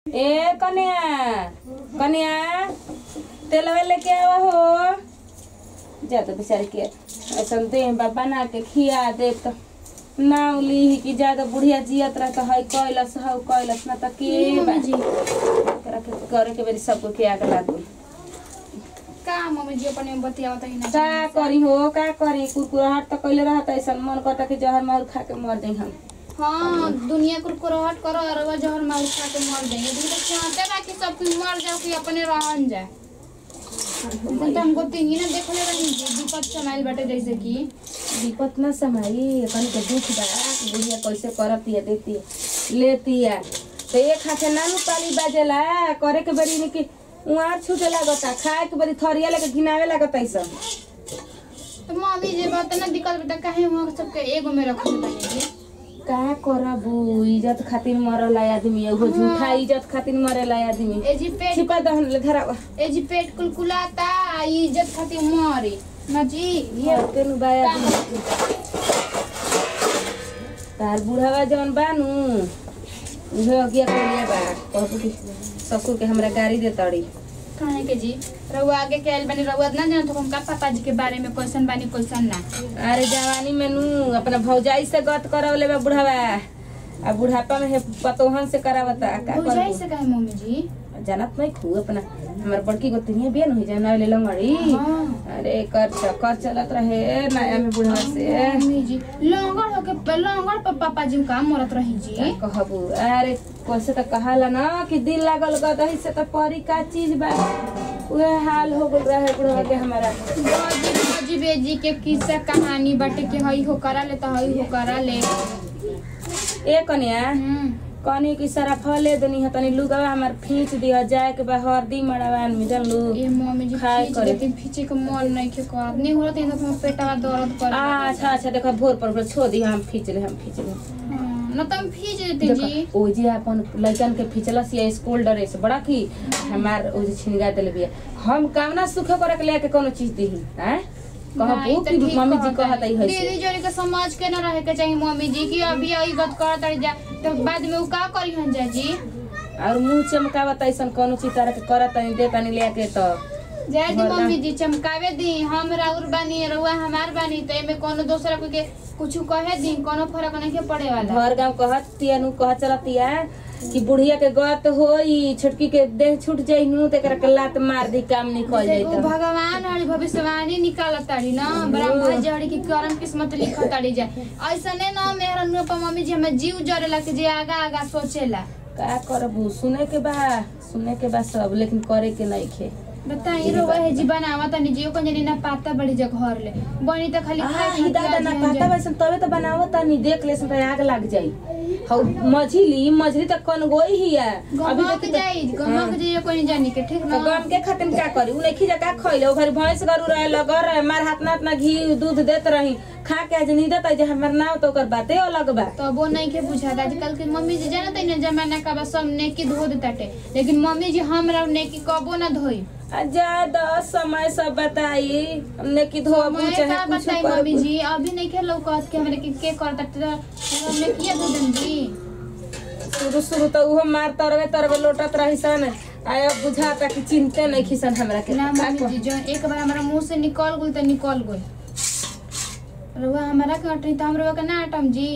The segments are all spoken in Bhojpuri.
ए कन्या कन्या तेलवा लेके आवा हो जा तो बेचारे के ऐसा दे बाबा ना के खिया दे तो नाम ली कि ज्यादा बुढ़िया जियत रह तो हई कैलस हौ कैलस ना त के बा जी करा के करे के बेरी सबको के आग लागू का मम्मी जी अपने में बतिया बताई ना का करी हो का करी कुरकुराहट तो कैले रहत ऐसा मन करता कि जहर मार खा के मर जाई हम हाँ दुनिया कुरकुराहट करो और वो जहर मार खा के मर जाएंगे तुम तो चाहते ना कि सब कुछ मर जाओ कि अपने रहन जाए तो हमको तीन ही ना देख ले रही जी दीपक चमाइल बाटे जैसे कि विपत न समाई कन के दुख बा बुढ़िया कैसे करती है देती है लेती है तो एक हाथे नानू पाली बाजेला करे के बड़ी निकी उहाँ छूटे लागता खाए के बड़ी थरिया लेके घिनावे लागता ई सब तो मम्मी जी बात ना दिक्कत बेटा काहे हुआ सबके एगो में रखल बने जी का करबू इज्जत खातिर मरला आदमी एगो झूठा इज्जत खातिर मरेला आदमी ए जी पेट छिपा दहन ले धरावा ए जी पेट कुलकुलाता आ ई इज्जत खातिर मरी ना जी ये तेनु बाया आदमी तार बुढ़ावा जौन बानू उहे अगिया कोलिया बा कहबू कि ससुर के हमरा गाड़ी दे तड़ी खाने के जी रउआ आगे के आइल बानी रउआ ना जानत हम का पापा जी के बारे में क्वेश्चन बानी क्वेश्चन ना अरे जवानी में नू अपना भौजाई से गत करवले बा बुढ़ावा आ बुढ़ापा में हे पतोहन से करावता का बुझाई करबू से कहे मम्मी जी जानत नहीं खू अपना हमर बड़की गोतनिया बियान हुई जाना ले लंगड़ी हाँ। अरे कर च- कर चलत रहे नया में बुढ़वा से मम्मी जी लंगड़ होके लंगड़ पर पापा जी का मरत रही जी का कहबू अरे कैसे तो कहाला ना कि दिल लागल गदही से तो परी का चीज बा उहे हाल हो गल रहे बुढ़वा के हमारा बाजी बाजी बेजी के किस्सा कहानी बाटे के हई हो करा ले तो हई हो करा ले ए कन्या हम्म। कनी की सारा फले दनी है तनी लुगावा हमार फींच दिया जाए के बा हरदी मड़ावान में जानलू ए मम्मी जी खाए खींच करे। देती पीछे के मन नहीं के करत नहीं होत है तो पेटवा दर्द कर अच्छा अच्छा देखो भोर पर भोर छोड़ दी हम खींच ले हम खींच ले न तो हम खींच देते जी देखो ओ जी अपन लड़कन के फिचलस या स्कूल ड्रेस बड़ा की हमार ओ जी छिनगा देले बिया हम कामना सुख करे के लेके कोनो चीज दी हैं नहीं, कहबू तो कि ठीक मम्मी जी कहता कहत है। है दीदी है जोड़ी के समझ के न रहे के चाहिए मम्मी जी की अभी आई गत करत रही जा तो बाद में उ का करी हन जा जी और मुंह चमकावत ऐसन कोनो चीज तरह के करत तनी दे तनी लेके तो जय दी वरना- मम्मी जी चमकावे दी हम राउर बानी रउआ हमार बानी तो एमे कोनो दूसरा कोई के कुछ कहे दी कोनो फर्क नहीं के पड़े वाला घर गांव कहत तिया नु कहत चलतिया कि बुढ़िया के गत होई छोटकी के देह छूट जाई नु तेकरा के लात मार दी काम निकल जाई उ तो भगवान हरी भविष्यवाणी निकालत ताड़ी ना ब्रह्मा जी हरी की करम किस्मत लिखत ताड़ी जा ऐसने ना मेहर अनुपा मम्मी जी हमें जीव जरेला के जे आगा आगा सोचेला का करबू सुने के बा सुने के बा सब लेकिन करे के नहीं खे बताई रउआ है जी बनावा तनी जियो को जनी ना पाता बड़ी जग घर ले बनी त खाली आ, खाए ही दादा ना पाता वैसन तबे तो बनावो तनी देख ले तो आग लग जाई हौ मझली मझली तक कौन गोई ही है अभी गमक तक जाई गमक जाई कोई जानी के ठीक तो ना गम के खातिर का करी उ नहीं का खइले ओ घर भैंस गरु रहे लगर रहे मार हाथ ना इतना घी दूध देत रही खा के आज नींदत है जे हमर नाव तो ओकर बाते अलग बा तो वो नहीं के बुझा आजकल के मम्मी जी जानत है ना जमाना का बा सब नेकी धो देताटे लेकिन मम्मी जी हमरा नेकी कबो ना धोई आ जा दस समय सब बताई हमने की धोबू मैं चाहे का कुछ बताई मम्मी कर जी अभी नहीं के लौकत के हमरे के के करता तो हमने किया दो दिन जी शुरू शुरू तो उहो मार तरवे तरवे लोटत रही सन आय अब बुझाता कि चिंते नहीं खिसन हमरा के ना का मम्मी जी जो एक बार हमारा मुंह से निकल गई तो निकल गई रुआ हमारा के अटनी तो हम रुआ के ना अटम जी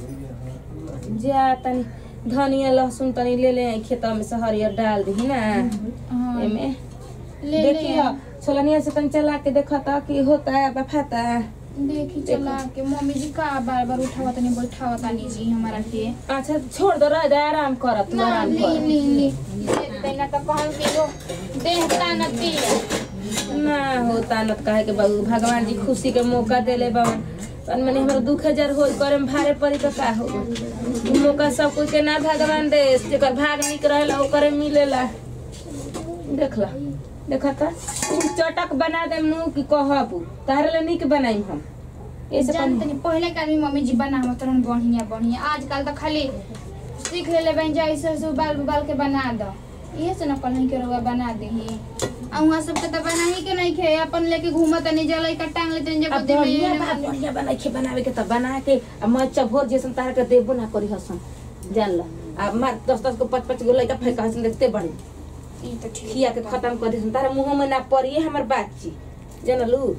जा तनी धनिया लहसुन तनी ले ले आई खेतवा में से हरियर डाल दी ना हाँ, एमे ले देखियो ले छोलनिया से तनी चला के देखा था कि होता है बफाता है देखी चला के मम्मी जी का बार बार उठावा तनी बैठावा तनी जी हमारा के अच्छा छोड़ दो रह जा आराम कर तू ना आराम ली कर ली ली देखते ना तो कहम कि वो देहता नती ना होता न कहे के बाबू भगवान जी खुशी के मौका देले बाबन तन मने हमरा दुख हजार हो करे में भारे पड़ी तो का हो उ मौका सब कोई के ना भगवान दे जेकर भाग निक रहेला ओकरे मिलेला देखला देखा था चटक बना देम नु कि कहबू तारे ले निक बनाई हम ऐसे जानते नहीं पहले का भी मम्मी जी बनावत रहन बढ़िया बढ़िया आजकल तो खाली सीख लेले बन जा ऐसे ऐसे उबाल उबाल के बना दो ये से ना कहीं के रउआ बना देही आ वहाँ सब के तो बना ही के नहीं खे अपन लेके घूमत नहीं जलाई का टांग लेते जब अब बढ़िया बा बढ़िया बना के बनावे के त बना के आ मैं चभोर जैसन तार के देबो ना करी हसन जान ल आ मार दस दस को पाँच पाँच गो लड़का फेंका हसन देखते बड़ी ई तो ठीक खिया के खत्म कर दी तारा मुंह में ना पड़िए हमर बातची जानलू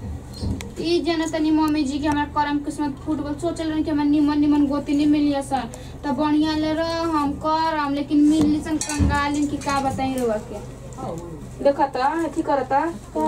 ई जना तनी मम्मी जी के हमारा करम किस्मत फुटबॉल सोचल रही कि हमरा निमन निमन गोती नहीं मिली सन त बढ़िया ले रह हम करम लेकिन मिलली सन कंगालिन की का बताई रुआ के देखा त अथी करता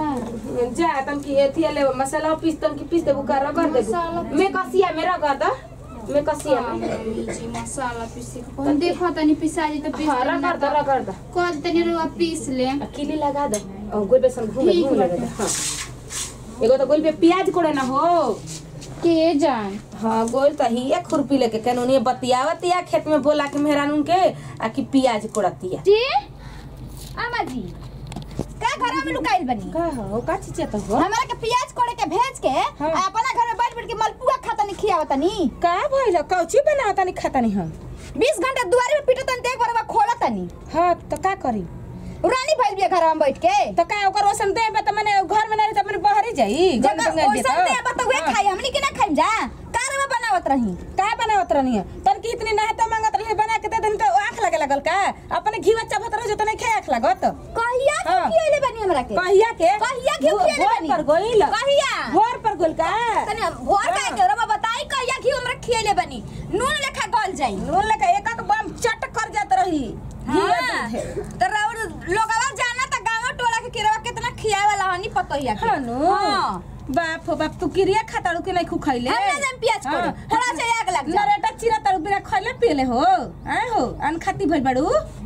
जा तम की एथी ले मसाला पीस तम की पीस देबू का रगड़ मसाला देबू मैं कसिया में रगड़ द मैं कसिया में मम्मी जी मसाला पीसे के कहूं देखो तनी पिसा जी तो पीस हाँ देम ना रगड़ द रगड़ द कल तनी रुआ पीस ले आ किली लगा दे और गोल बेसन घूम ठीक घूम लगा दे बाटे। हां एगो तो गोल पे प्याज कोड़े ना हो के जान हाँ गोल तो ही एक खुरपी लेके कानूनी बतियावतिया खेत में बोला के मेहरानून के आ कि प्याज कोड़तिया जी आमा जी का घर में लुकाइल बनी का हो का चीज तो हो हमरा के प्याज कोड़े के भेज के हाँ। आ अपना घर में बैठ बैठ के मलपुआ खाता नहीं खियावता नी का भइल कौची बनावता नहीं खाता नहीं हम 20 घंटा दुआरे में पीटत तन एक बार खोलत तनी हाँ तो का करी रानी भइल बिया घर में बैठ के तो का ओकर ओसन देबे त मने घर में नहीं त मने बहरी जाई गंद जगह बंगाल ओइसन दे बत वे खाई हमनी के ना खाइम जा कार में बनावत रही का बनावत रहनी है तन की इतनी नहता मांगत रही बना के दे देन तो आंख लगे लगल का अपने घी बच्चा भत रह जो त नहीं खाए आंख लागत कहिया के हाँ। खियाइले बनी हमरा के कहिया के कहिया के भो- खियाइले भोर बनी पर गोइल कहिया भोर पर गोइल का तनी भोर का के रमा बताई कहिया घी हमरा खियाइले बनी नून लेखा गल जाई नून लेके एक एक बम चट कर जात रही घी हाँ। दूधे। तो राउर लोगवा जाना त गांव टोला के किरवा कितना खियावे वाला हनी पतोहिया के हाँ नु हाँ। बाप हो बाप तू किरिया खाता रुके नहीं खुखैले हम ना जाम प्याज कोड़े। थोड़ा सा आग लग जा। नरेटा चिरा तारू बिना खैले पियले हो आए हो अन खाती भइल बाड़ू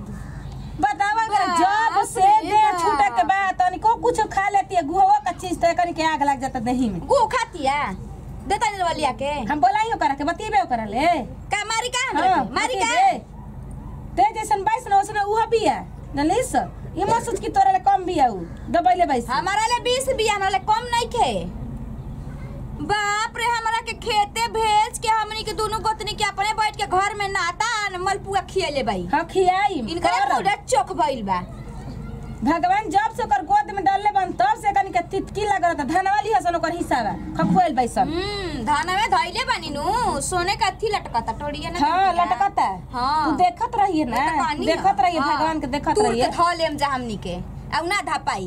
बतावा अगर बाप जब से रे दे बाप। छूटे के बाद तनी को कुछ खा लेती है गुहवा का चीज तो कनी के आग लग जाता दही में गु खातिया देता नहीं वालिया के हम बोलाई हो करा के बतिएबे हो करा ले का मारी का हमरा हाँ, के? मारी का बतिएबे। ते जैसन बाईस ना उसने उहा बिया जानलिस ये मत सोच की तोरे ले कम बिया उ दबैले बाईस हमारा ले 20 बिया हमरा ले कम नहीं खे बाप रे हमरा के खेते भेज के हमनी के दोनों गोतनी के अपने बैठ के घर में नाता न मलपुआ खियले बाई हाँ खियाई इनका कर। पूरा चोख भइल बा भगवान जब से ओकर गोद में डालले बन तब से कनी के तितकी लगत धनवाली हसन ओकर हिस्सा बा खखुएल बैसन हम्म धाना में धइले बानी नु सोने का थी लटकता टोड़िया ना हाँ लटकता हाँ। तू देखत रहिए ना तो कहानी देखत है। रहिए हाँ। भगवान के देखत तूर रहिए के धो लेम जा हमनी के अब ना धा पाई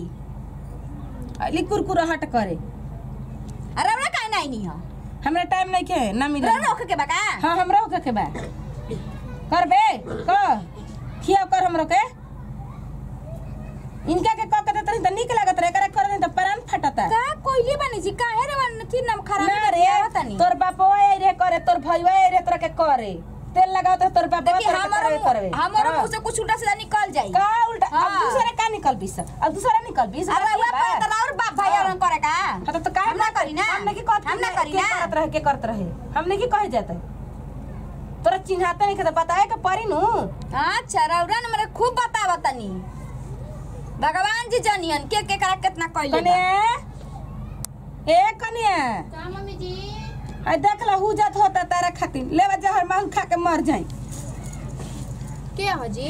अली कुरकुरा हट करे अरे हमरा काहे नहीं नी हो हमरा टाइम नहीं के ना मिले रो रोक के बका हाँ हमरो के के बा करबे क खिया कर हमरो के इनका के क के देत रही त निक लागत रहे करे कर नहीं त प्राण फटता का कोइली बनी जी काहे रे वन थी नम खराब ना कर रे दिया तनी तोर बापो ए रे करे तोर भईवा ए रे तोरा के करे तेल लगाओ तो तोर बापो देखी तोरा के हमारो करे करबे हमारो हाँ। मुंह से कुछ उल्टा सीधा निकल जाई का उल्टा अब हाँ। दूसरा का निकल बीस अब दूसरा निकल बीस अरे हुआ पर तो और बाप भाई और करे का हाँ तो, तो काहे हम ना करी ना हमने की कहत हम ना करी के ना करत रहे के करत रहे हमने की कहे जाते तोरा चिन्हाते नहीं के बताए के परी नु अच्छा रौरा ने मेरे खूब बतावा तनी भगवान जी जानियन के के करा कितना कइले कने ए कनिया का मम्मी जी आई देख ला हु जात होता तारा खातिर लेवा जहर मांग खा के मर जाई के हो जी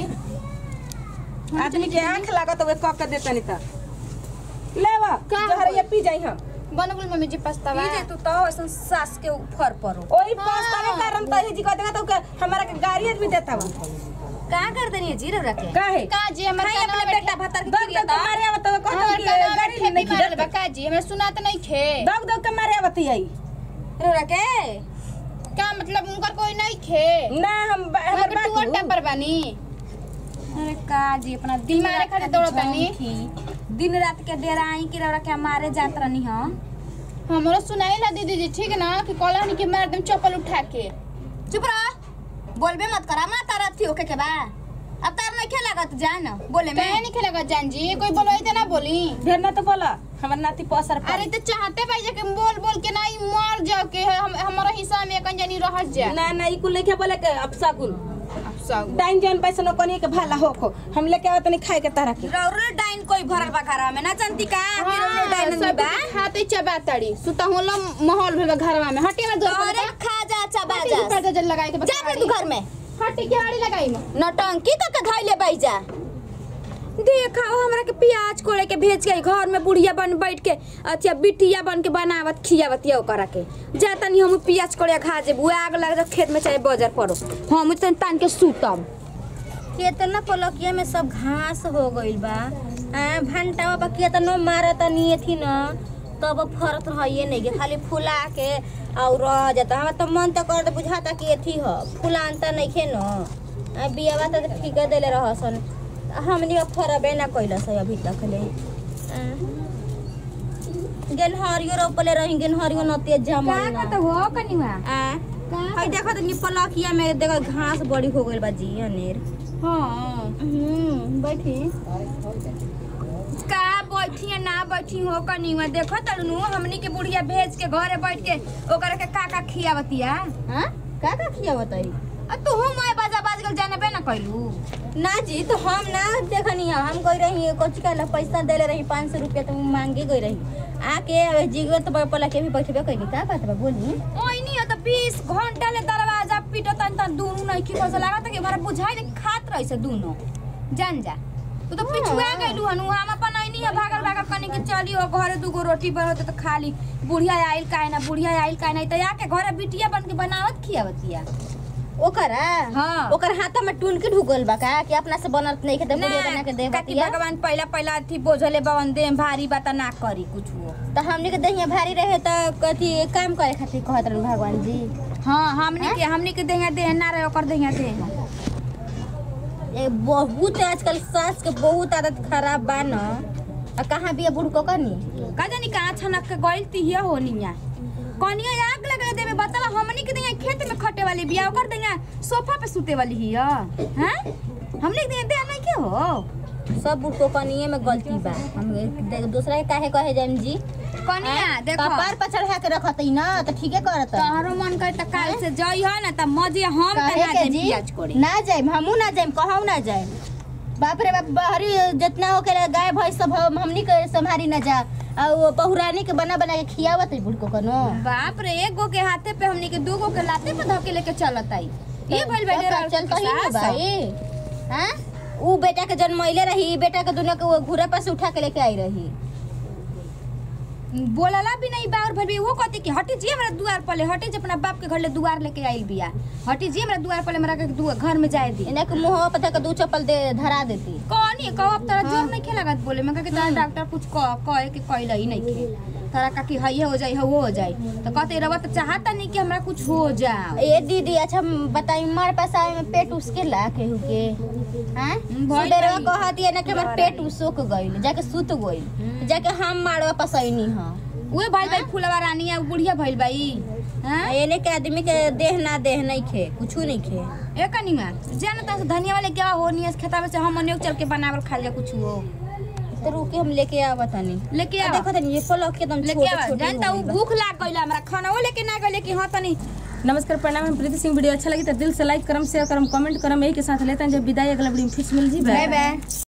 आदमी के आंख लागत वे क के देता नहीं त लेवा का जहर ये होई? पी जाई हम बन गेल मम्मी जी पछतावा ई जे तू तो ऐसन सास के ऊपर परो ओही हाँ। पास्ता के कारण तही जी कहते तो के हमारा के गाड़ी भी देता हुआ का कर देनी है जी रौरा के काहे का जी हमर खाई कानवा अपने में बेटा भतर के दग खिलिया दग के मारे आवत तो कहत हमर कि कानवा में गाड़ी ठेपी नहीं मारल बा खिदत का जी हमरा सुनात नहीं खे दग दग के मारे आवत आई रौरा के का मतलब उनकर कोई नहीं खे ना हम बा- हमर हमर बात टूअर हु। टेम्पर बानी अरे का जी अपना दिन मारे रात खातिर का दौड़त तानी। झोंकी। दिन रात के डेराई की रौरा के मारे जात रहनी हम हमरो सुनाई ला दीदी जी ठीक ना कि कॉलोनी के मार दम चप्पल उठा के चुप रह बोलबे मत कर हमरा तारा थी ओके के बा अब तार नहीं खे लागत जान बोले में काहे नहीं खेलेगा जान जी कोई बोलो तो ना बोली ढेर ना तो बोला हमर नाती पसर अरे तो चाहते भाई जे के बोल बोल के नहीं मर जाओ के हम हमारा हिस्सा में कहीं जानी रह जा ना ना ई कुल नहीं बोले के अब सगुन अब सब टाइम जौन पैसा न कोनी के भाला हो खो हम लेके आवत नहीं खाए के तारा के रौरे डाइन कोई भरल बा घरा में ना जानती का कि रौरे हाँ, डाइन सब बा खाते चबा तड़ी सुता होला माहौल भेल बा घरवा में हटे ना दो तोरे खा जा चबा हटे जा पर जल लगाए के जा अपने तू घर में हटे के आड़ी लगाई में नटंकी तक के धइले बैठ जा देखा हो हमरा के प्याज कोड़े के भेज के घर में बुढ़िया बन बैठ के अच्छा बिटिया बन के बनावत खियावत या ओकरा के जा तनी हम प्याज कोड़े खा जे बुआ आग लग जा खेत में चाहे बाजार पड़ो हम तन तान के सूतम केतना पलकिया में सब घास हो गइल बा आ भंटावा बा केतनो मारता नहीं थी न तब फरत रहिए नहीं के खाली फुला के और रह जाता हमार तो मन तो कर बुझाता कि एथी ह फुलानता नहीं खे न आ बियावा तो ठीक देले रहसन हमनी फरबे ना कैलस अभी तक ले आ, गेनहरियो रोपले रही गेनहरियो नतिया जमा का का तो हो कनिवा आ हई देखो तो पलकिया में देखो घास बड़ी हो गइल बा जी अनेर हां हम्म बैठी का बैठी है ना बैठी हो कनिवा देखो तनु हमनी के बुढ़िया भेज के घरे बैठ के ओकरा के का का खियावतिया हाँ का का खिया बताई आ तू मैं बाजा बाज गल जानबे ना कइलू ना जी तो हम ना देखनी है हम गई रही कुछ कहला पैसा देले रही पाँच सौ रुपया तो मांगे गई रही आके अब जीगो तो पला के भी बैठबे कइली का बात बा बोली ओइनी त 20 घंटा ले दरवाजा पिटो तन तन दुनु नहीं की बस लागत कि हमरा बुझाई दे खात रही से दुनु जान जा तू तो पिछुआ गइलू हनु हम अपन ओइनी है भागल भागल कनी के चली ओ घरे दुगो रोटी बनत त खाली बुढ़िया आइल काहे ना बुढ़िया आइल काहे ना त आके घरे बिटिया बन के बनावत खियावतिया ओकरा हाँ। ओकर हाथ में टुनकी ढुकल बा का कि अपना से बनत नहीं खेते बुढ़िया बना के दे कति बतिया भगवान पहिला पहिला थी बोझले बवन दे भारी बात ना करी कुछ तो हमनी के दहिया भारी रहे तो कथी काम करे खातिर कहत रहन भगवान जी हाँ हमनी के हमनी के देहा देह ना रहे ओकर देहा देह ए बहुत आजकल सास के बहुत आदत खराब बा न आ कहाँ बिया बुढ़ को कनी का जानी कहाँ छनक के गइल तिहिया होनिया कनिया आग लगा देवे बतावा हमनी के देहा खेत में खटे वाली बिया ओकर देहा सोफा पे सुते वाली हिया हैं हमनी के देहा नहीं के हो सब बुढ़ को कनिए में गलती बा हम दे- दूसरा के काहे कहे जाम जी कनिया देखो कपार पर चढ़ा के रखत ही ना तो ठीके करत तोहरो मन करे त काल से जई हो ना त मजे हम काहे तना के दे जी पियाज कोड़े ना जाइम हमू ना जाइम कहू ना जाइम बाप रे बाप बहरी जितना हो के गाय भैंस सब हम- हमनी के संभारी ना जा आ वो बहुरानी के बना बना के खियावत है बुढ़ को कनो बाप रे एक गो के हाथे पे हमनी के दू गो के लाते पे धके लेके चलत आई ये भइल बैठे तो चलता ही ना भाई हाँ ऊ बेटा के जन्मैले रही बेटा के दुनिया के वो घूरा पर से उठा के लेके आई रही बोलला भी नहीं बार भर भी वो कहती कि हटी जी हमरा दुआर पर ले हटी जी अपना बाप के घर ले दुआर लेके आइल बिया हटी जी हमरा दुआर पर ले हमरा के दुआ- घर में जाए दी इन्हें के मुंह पता के दू चप्पल दे धरा देती कौन ये कहो अब तोरा जोर नहीं खेलागत बोले मैं कहा कि तोरा डॉक्टर कुछ कह कहे कि कहला ही नहीं खे तोरा का कि हइये हो जाई हो हो जाई तो कहते रवा तो चाहता नहीं कि हमरा कुछ हो जाओ ए दीदी अच्छा बताई मार पास आवे में पेट उसके ला के हुके हां भइल सुबेरवा रही। कहती है ना कि हमर पेट उसोक गइल जाके सुत गइल जाके हम मारवा पसैनी हां उहे भाई भाई फुलवा रानी है बुढ़िया भइल बाई हां एने के आदमी के देह ना देह नहीं खे कुछ नहीं खे ए कनिमा जान त धनिया वाले क्या हो नियस खेता में से हम अनेक चल के बनावल खा जा कुछ हो तो रुके हम लेके आवा तनी लेके आ आ देखो तनी ये पलक के एकदम लेके छोटे आवा छोटे जानता हूँ भूख लाग गइल हमरा खाना वो लेके ना गइले कि हाँ तनी नमस्कार प्रणाम हम प्रीति सिंह वीडियो अच्छा लगी तो दिल से लाइक करम शेयर करम कमेंट करम यही के साथ लेते हैं जब विदाई अगला वीडियो में फिर से मिल जी बाय बाय